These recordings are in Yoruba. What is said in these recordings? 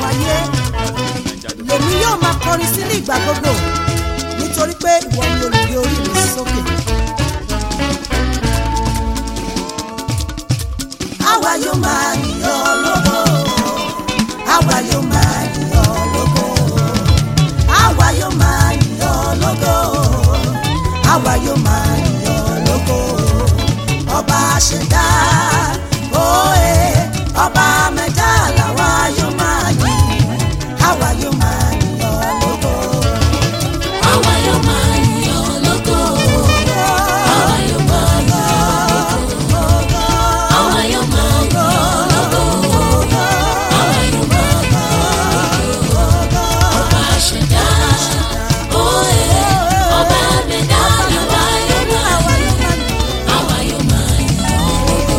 àwọn ayé lèmi yóò máa kọrin sí ní ìgbà gbogbo nítorí pé ìwọ ni olùgbé orí mi sókè. àwa yóò máa yìn ọ́ lógo àwa yóò máa yìn ọ́ lógo àwa yóò máa yìn ọ́ lógo àwa yóò máa yìn ọ́ lógo ọba ṣẹ̀dá òye ọba mẹ́ta làwa yóò máa yìn àwa yóò máa yìn ọ́ lógo. Àwa yóò máa yìn ọ́ lógo. Àwa yóò máa yìn ọ́ lógo. Àwa yóò máa yìn ọ́ lógo. Àwa yóò máa yìn ọ́ lógo. Ọba ṣẹ̀dá, òye, ọba mẹ́ta làwa yóò máa yìn. Àwa yóò máa yìn ọ́ lógo.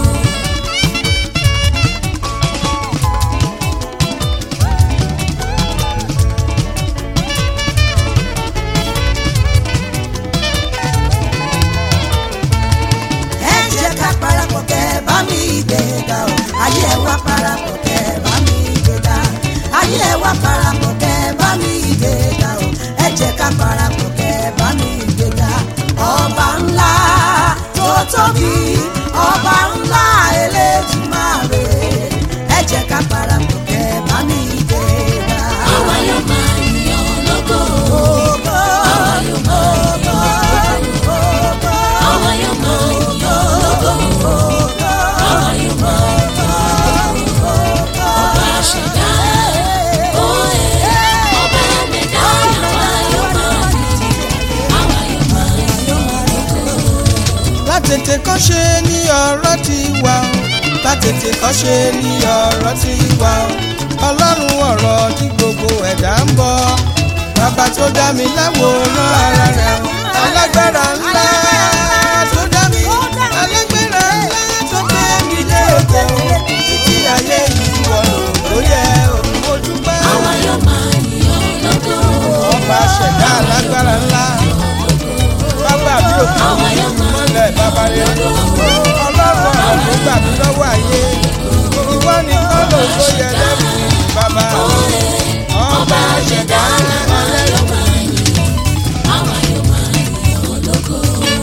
ẹ jẹ́ ká parapọ̀ kẹ́ bá mi gbéga o ayé ẹ wá parapọ̀ kẹ́ bá mi gbéga ayé ẹ wá parapọ̀ kẹ́ bá mi gbéga o ẹ jẹ́ ká parapọ̀ kẹ́ bá mi gbéga ọba ńlá tó tóbi ọba ńlá Elédùmarè ẹ jẹ́ ká parapọ̀ kẹ́ bá mi gbéga. Àwa yóò máa yìn ọ́ lógo. Ògo, Àwa yóò máa yìn ọ́ lógo. ògo, Àwa yóò máa yìn ọ́ lógo. Àwa yóò máa yìn ọ́ lógo. Ọba ṣẹ̀dá, òye, ọba mẹ́ta làwa yóò máa yìn. Àwa yóò máa yìn ọ́ lógo. látètè kọ́ ṣe ní ọ̀rọ̀ ti wà ó látètè kọ́ ṣe ní ọ̀rọ̀ ti wà ó ọlọ́run ọ̀rọ̀ tí gbogbo ẹ̀dá ń bọ̀ bàbá tó dá mi láwòrán ara rẹ̀ alágbára ńlá tó dá mi alágbára ńlá tó gbé mi dé òkè títí ayé yìí wọ̀ ló yẹ òun mo dúpẹ́ Àwa yóò máa yìn ọ́ lógo. ọba ṣẹ̀dá alágbára ńlá bàbá mi ò kí Àwa yóò máa mọ́lẹ̀ bàbá rẹ̀ ọlọ́run àwọn gbà mí lọ́wọ́ ayé ìwọ nìkan ló tó yẹ lẹ́nu bàbá ọba ṣẹ̀dá Àwa yóò máa yìn. Àwa yóò máa yìn ọ́ lógo.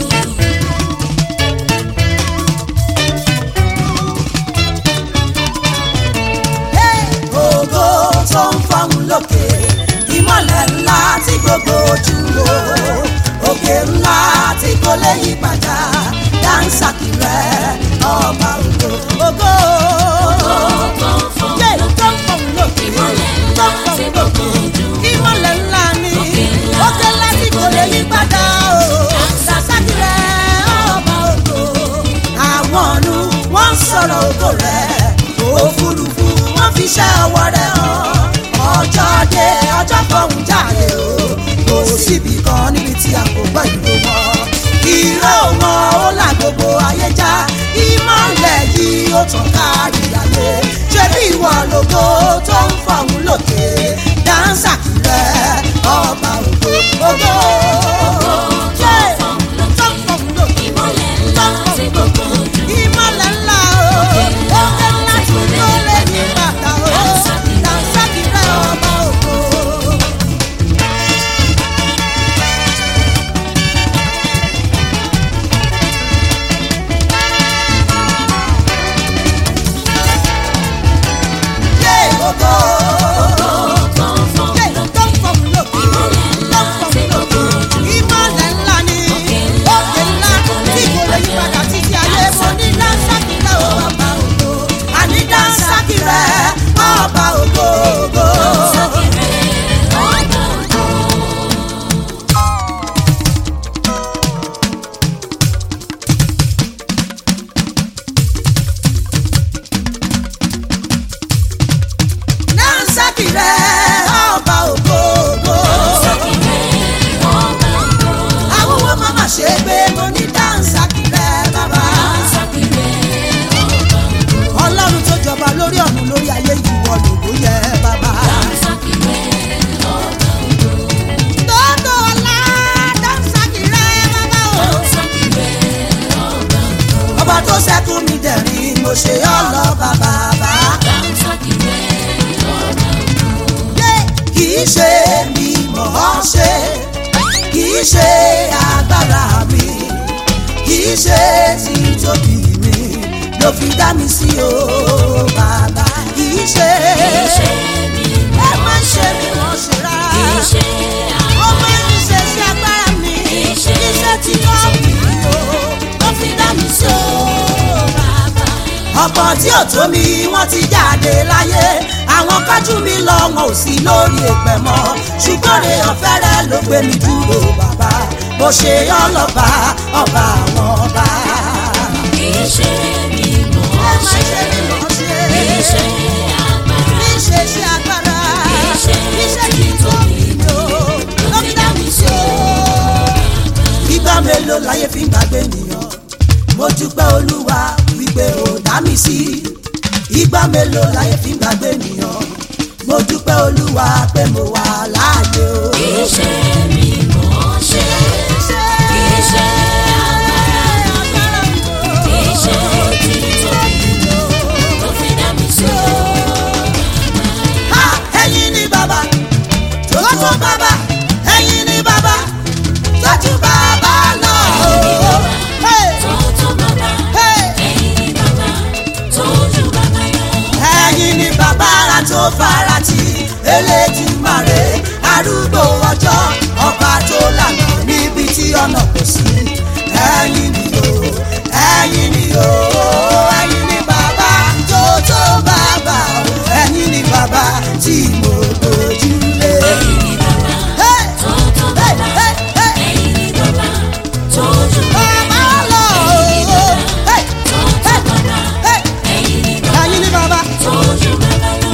ògo tó ń fọ́hùn lókè ìmọ̀lẹ̀ ńlá tí gbogbo ojú wo òkè ńlá tí kò lè yí padà dáńsàkì rẹ ọba ògo ògo Tó ń fọ́n yé tó lókè. ń fọ́hùn lókè Ìmọ̀lẹ̀ tó ńlá ń fọ́hùn tí lókè gbogbo ojú wo. ìmọ̀lẹ̀ ńlá ni Òkè ńlá òkè ńlá tí kò lè yí padà o dáńsàkì rẹ ọba ògo àwọn ọ̀nù wọ́n ń sọ̀rọ̀ ògo rẹ̀ òfurufú wọ́n fi ṣẹ́ ọwọ́ rẹ̀ hàn ọjọ́ dé ọjọ́ fọ̀hún jáde o kò síbi kan níbi tí a kò gbọ́ ìró wọn ìró wọn ó là gbogbo ayé já ìmọ̀lẹ̀ yìí ó tàn kárí ayé ṣé bí ìwọ lógo tó ń fọ̀hún lókè dáńsà kìrẹ́ ọba ògo ògo Tó ń fọ́n lókè. tó ń fọ̀hún lókè Ìmọ̀lẹ̀ ńlá tí gbogbo ojú wo. ìmọ̀lẹ̀ ńlá o òkè ńlá tí kò lè ní bàtà o dànsákì rẹ ọba ògo. yé ògo Tó ń fọ́n yé lókè. tó ń fọ̀hún lókè Ìmọ̀lẹ̀ ńlá tó ń tí fọ̀hún gbogbo lókè ojú wo. ìmọ̀lẹ̀ ńlá ni Òkè ńlá òkè ńlá tí kò lè tí kò lè yí padà títí ayé mo ní dànsákì rẹ ọba ògo àní dànsákì rẹ ọba ògo ògo. Ọba ògo. Dànsákì rẹ ọba ògo ògo. Ọba ògo. àwọn owó máma ṣe gbé mo ní dànsákì rẹ bàbá. ọlọ́run tó jọba lórí ọ̀run lórí ayé ìwọ lògó yẹ bàbá. Tótó ọlá dànsákì rẹ bàbá o. ọba tó ṣẹ́kù mi dẹ̀rín mo ṣe ọlọ́ bàbá bá. í ṣe mi mọ̀ ọ́ ṣe kì í ṣe agbára mi kì í ṣe títóbi mi ló fi dá mi sí o bàbá kì í ṣe Iṣẹ́ mi ẹ má ṣe mi wọ́n ṣe rárá iṣẹ́ ó máa ń ṣe sí agbára mi Iṣẹ́ iṣẹ́ tí wọ́n fi o ló fi dá mi sí o bàbá. ọ̀pọ̀ tí ò tó mi wọ́n ti jáde láyé àwọn kájú mi lọ wọn ò sí lórí èpẹ̀ mọ́ ṣùgbọ́n rè ọ̀fẹ́rẹ́ ló gbé mi dúró bàbá bó ṣe ọlọ́ba ọba àwọn ọba. iṣẹ́ mi mọ̀ ẹ ọ́ má ṣe ṣe mi mọ̀ ṣe iṣẹ́ agbára kì í ṣe sí agbára Iṣẹ́ iṣẹ́ tí tó mi lò ló fi dá mi sí o. ìgbà mélòó láyé fi ń gbàgbé nìyàn mo dúpẹ́ olúwa wípé ó dá mi sí ìgbà mélòó láyé fi ń gbàgbé nìyàn mo dúpẹ́ olúwa pé mo wà láàyè o. iṣẹ́ mi mọ̀ ọ́ ṣe iṣẹ́ agbára iṣẹ́ títóbi ló fi dá mi sí o. Ha! ẹ̀yin ni bàbá tó tó bàbá ẹ̀yin ni bàbá tó tún bàbá lọ. Hey! Tótó bàbá Hey! ẹ̀yin ni bàbá tójú bàbá lọ. ẹ̀yin ni bàbá ara tó fara ti Elédùmarè arúgbó ọjọ́ ọba tó lànà níbi tí ọ̀nà kò sí ẹ̀yin ni o ẹ̀yin ni o ẹ̀yin ni bàbá tó tó bàbá o ẹ̀yin ni bàbá tí mo gbójúlé. Ẹ̀yin ni bàbá Hey! tótó Hey! bàbá Hey! Hey! ẹ̀yin ni bàbá tójú Bàbá bàbá lọ ẹ̀yin ni o. bàbá Hey! tótó bàbá Hey! ẹ̀yin ni bàbá ẹ̀yin ni bàbá. tójú bàbá lọ.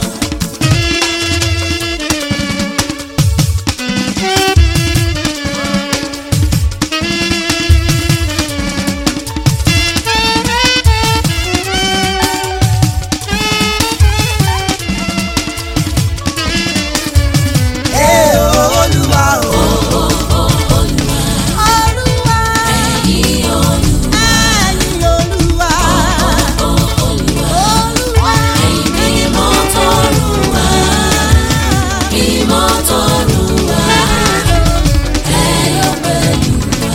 Ee Olúwa o. Olúwa. Ẹ̀yin Olúwa Ẹ̀yin Olúwa. Olúwa. ẹ̀yin mímọ́ t'Olúwa mímọ́ t'Olúwa ẹ̀yọ̀ pẹ̀lú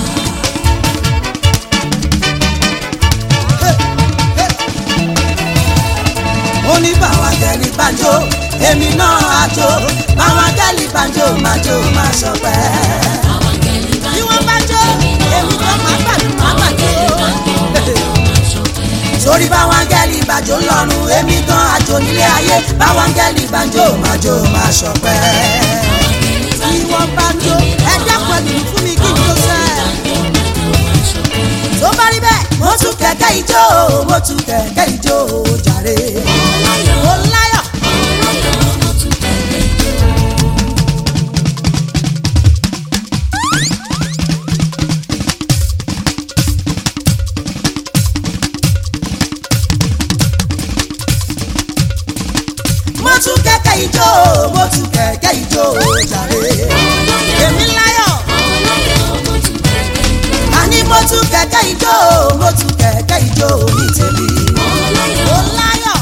ó ní báwa gẹ̀lì banjo èmi náà á jó báwa gẹ̀lì banjo máa jó máa ṣọpẹ́. àwọn akẹ́lẹ́ bá bí wọ́n bá jó èmi náà máa gbàdúrà máa àwọn akẹ́lẹ́ bá gbàdúrà. gbọ́ máa ṣọpẹ́. sórí báwa gẹ̀lì banjo lọ́rùn èmi gan àjò nílé ayé báwa gẹ̀lì banjo máa jó máa ṣọpẹ́. bí wọ́n bá jó ẹjẹ́ pẹ̀lú fún mi kí n tó sẹ́. tó bá rí bẹ́ẹ̀ mo tún kẹ̀kẹ́ ijó mo tún kẹ̀kẹ́ ijó jàre. mo láyọ̀. mo tún kẹ̀kẹ́ ijó mo tún kẹ̀kẹ́ ijó jàre. èmi láyọ̀ àní mo tún kẹ̀kẹ́ ijó mo tún kẹ̀kẹ́ ijó ní tèmi. mo láyọ̀.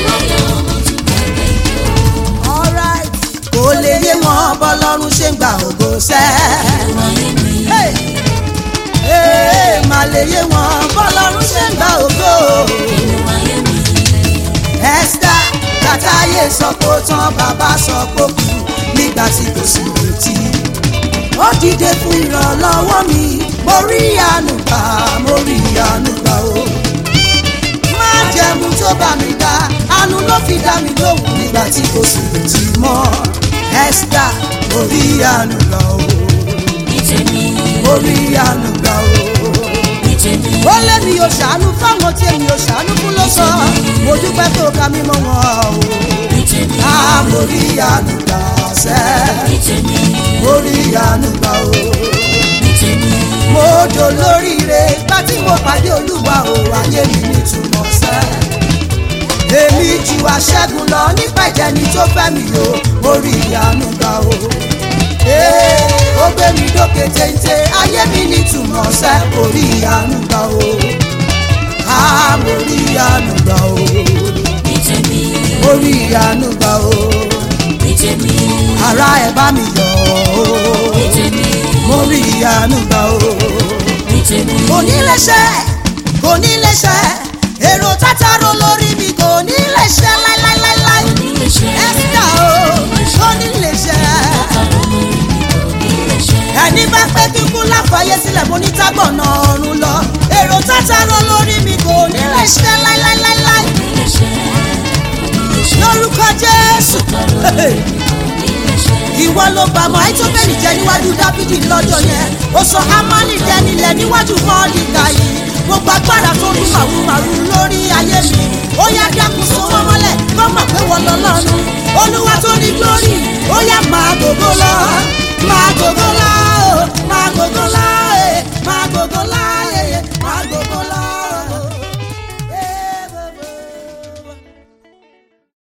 alright. kò lè yé wọn bọ́lọ́run ṣe ń gba ògo sẹ́. Hey! Hey, má lè yé wọn bọ́lọ́run ṣe ń gba ògo. Esther kàtàyè sọ pé ó tán bàbá sọ pé ó kú nígbà tí kò sí retí. ó dìde fún ìrànlọ́wọ́ mi mo rí àánú gbà mo rí àánú gbà o. má jẹ̀mú tó bá mi dá àánú ló fi dá mi lóhùn nígbà tí kò sí retí mọ́. Esther mo rí àánú gbà o mo rí àánú gbà o ó lé mi ò ṣàánú fáwọn tí èmi ò ṣàánú fún ló sọ mo dúpẹ́ tó ka mí mọ́ wọn o a mo rí àánú gbà sẹ́ mo rí àánú gbà o mo dò lóríire gbà tí mo pàdé olúwa o ayé mi nítumọ̀ sẹ́ èmi jù aṣẹ́gun lọ nípa ìjẹni tó fẹ́ mi o mo rí àánú gbà o ee ó gbé mi dókè téńté ayé mi nítumọ̀ sẹ́ mo rí àánú gbà o a mo rí àánú gbà o mo rí àánú gbà o tèmi ara ẹ̀ bá mi yọ̀ o ní tèmi mo rí ìyanu gbà o. ní tèmi kò ní lè ṣe kò ní lè ṣe èrò tátàrò lórí mi kò ní lè ṣe láíláíláí nílé ṣe ẹ́sítà o kò ní lè ṣe kárọ̀ lórí mi kò nílé ṣe ẹni bá pẹ́ kíkú láfààyè sílẹ̀ mo ní tágbọ̀nà ọ̀run lọ èrò tátàrò lórí mi kò ní lè ṣe láíláíláí nílé ṣe nílé ṣe lórúkọ Jésù nílé ṣe ìwọ ló bá mọ àìtóbẹ́lì jẹ níwájú dábìdì lọ́jọ́ yẹn ó sọ amálì dẹnilẹ̀ níwájú mọ́ọ̀dìgà yìí gbogbo agbára tó ní màrúmàrú lórí ayé mi ó yá dákun so wọ́n mọ́lẹ̀ kó mọ̀ pé wọ́n lọ lọ́run olúwa tó ní glory ó yá máa gbogbo lọ máa gbogbo lọ